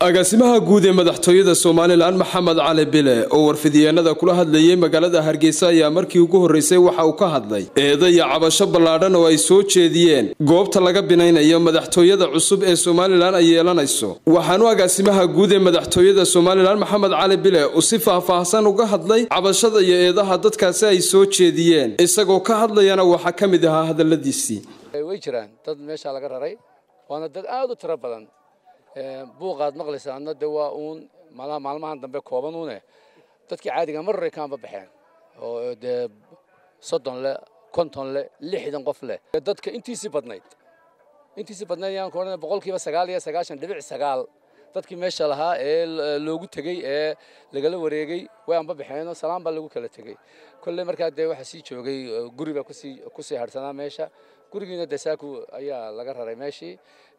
agaasimaha guud ee madaxtooyada somalilan maxamed cali bile oo warfidiyeenada kula hadlayay magaalada hargeysa ayaa markii ugu horreysay waxa uu ka hadlay eeda iyo cabasho ballaadhan oo ay soo jeediyeen goobta laga binaynayo madaxtooyada cusub ee somalilan ay yeelanayso waxaanu agaasimaha guud ee madaxtooyada somalilan maxamed cali bile uu si faahfaahsan uga hadlay cabashada iyo eedaha dadkaasi ay soo jeediyeen isagoo ka hadlayana waxaa ka mid ahaa hadaladiisii way jiraan dad meeshaa laga raray waana dad aad u tiro badan buuqaad maqlaysaana de waa uun maalmahan dambe kooban uune dadkii caadiga mar horey kaanba baxeen oo dee soddon leh konton leh lixdan qof leh dadka intiisii badnayd intiisii badnayd yaan ku odhanay boqolkiiba sagaal iyo sagaashan dhibic sagaal dadkii meesha lahaa ee loogu tegey ee lagala wareegay way anba baxeenoo salaan baa lagu kala tegey kolley markaa dee waxaa sii joogay guri baa kusii kusii harhsanaa meesha gurigiina dee saaku ayaa laga raray meeshii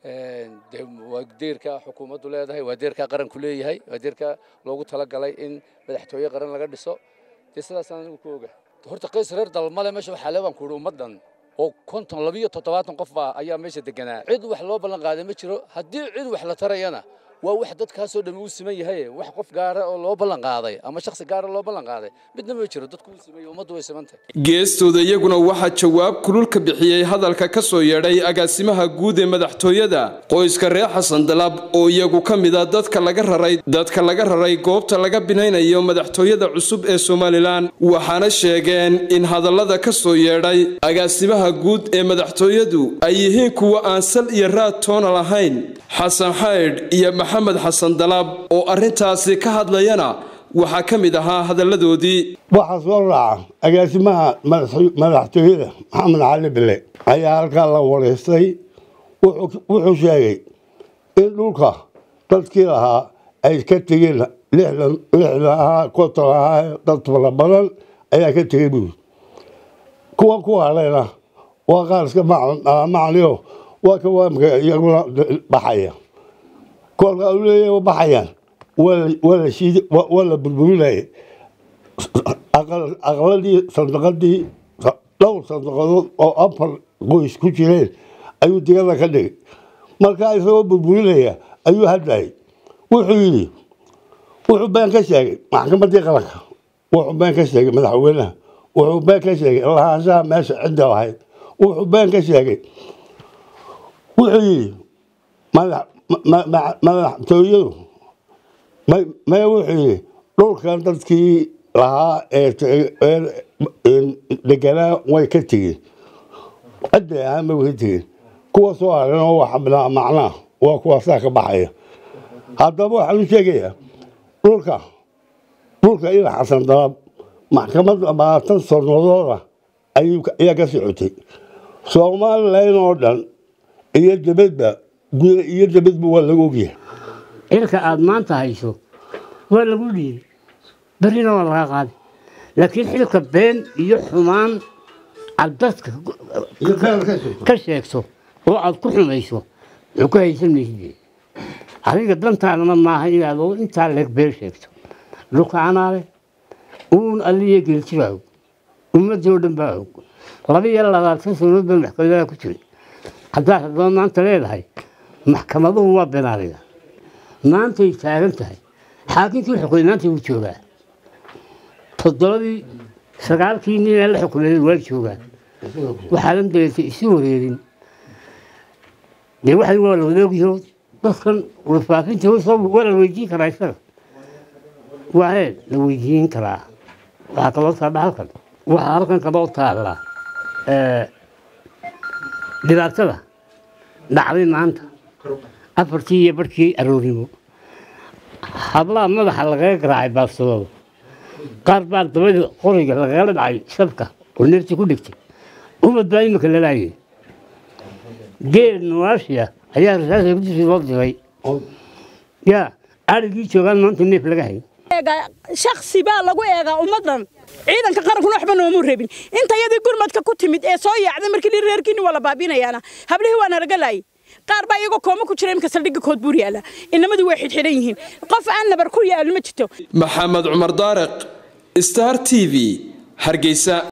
de waa deerka xukuumaddu leedahay waa deerka qaranku leeyahay waa deerka loogu talagalay in madaxtooye qaran laga dhiso dee sidaasaan anigu ku oga horta qays reer dalmale meesha waxaa le baan ku uhi ummaddan oo konton labiyo toddobaatan qof baa ayaa meesha deganaa cid wax loo ballan qaaday ma jiro haddii cid wax la tarayana waa wax dadkaasoo dhammi uu siman yahay wax qof gaara oo loo ballan qaaday ama shakhsi gaara loo ballan qaaday midna ma jiro dadku uu siman yahay ummaddu way simantahay geestooda iyaguna waxaa jawaab kulul ka bixiyey hadalka ka soo yeedhay agaasimaha guud ee madaxtooyada qoyska reer xasan dalab oo iyagu ka mid a dadka laga raray dadka laga raray goobta laga binaynayo madaxtooyada cusub ee somalilan waxaana sheegeen in hadallada ka soo yeedhay agaasimaha guud ee madaxtooyadu ay yihiin kuwa aan sal iyo raad toona lahayn xasan xaydh iyo maxamed xasan dalaab oo arrintaasi ka hadlayana waxaa ka mid ahaa hadalladoodii waxaa soo raaca agaasimaha madaxtooyada maxamed cali bile ayaa halkaa la wareystay wuxuu sheegay in dhulka dadkii lahaa ay ka tegeen lixdan ahaa konton ahaa dad fara badan ayaa ka tegey buuri kuwa ku hadhayna waa qaar iska macniyo waa ka waamka iyaguna baxaya kolka u leeya baxayaan waa la burburinaya aqladii sandaqadii dhowr sandaqadood oo afar qoys ku jireen ayuu digada ka dhigay markaa isagoo burburinaya ayuu hadlayay wuxuu yidhi wuxuu been ka sheegay maxkamaddii qaranka wuxuu been ka sheegay madaxweynaha wuxuu been ka sheegay lahaanshaha meesha cidda lahayd wuxuu been ka sheegay wuxuu yidhi madaxtooyadu maya wuxuu yidhi dhulkan dadkii lahaa ee deganaa way ka tegeen cidday ahaanba way ka tegeen kuwa soo haran oo wax macnaa waa kuwaasaa ka baxaya haddaba waxaan u sheegayaa dhulka dhulka ila xasan dalab maxkamad labaatan sanadooda ayaa ka socotay somalilan oo dhan iyo dabadba guda iyo dabadba waa lagu ogyahay xilka aada maanta hayso waa lagu dhiibay berrina waa laga qaaday laakiin xilka been iyo xumaan aad dadka ka sheegto oo aad ku xumayso wuxuu ka haysan maysid adiga dantaadana maaha inaad intaa leeg been sheegto dhulka anaale uun alliya geeltibaa og ummaddii oo dhan baa og laba iyo labaatan sanood baa maxkamadaha ku jiray haddaad haddaba maanta leedahay maxkamaduhu waa benaadiga maantay taagan tahay xaakinkii xukumay maanta wuu joogaa toddobadii sagaalkii nin ee la xukumay waa joogaan waxaadan dareentay isu wareerin dee waxay waa la wadaogyaho dadkan warfaafinta waa la weydiin karaa isaga waa hee la weydiin karaa waxaa kaloo taalla halkan waxaa halkan kaloo taalla dhibaatada dhacday maanta afartii iyo barhkii aroornimo hablaha madaxa lagaga garaacay baabsadooda qaar baa dabadii qoriga lagala dhacay shabka oo neeftii ku dhigtay umad baa imika lalaayay geel nawaashiya ayaa rasaasa kudisi loo diray yaa arigii joogaan maanta neef laga hayo shaksi baa lagu eegaa ummaddan ciidanka qarankuna waxba noomu rabin intayadii gurmadka ku timid ee soo yaacday markii reerkiini waa la baabinayaana hablihii waa nalaga laayay qaar baa iyagoo kooma ku jira imka saldhigga kood buur yaala inamadu way xidxidhan yihiin qof aan nabar ku yaal ma jirto maxamed cumar daariq star t v hargeysa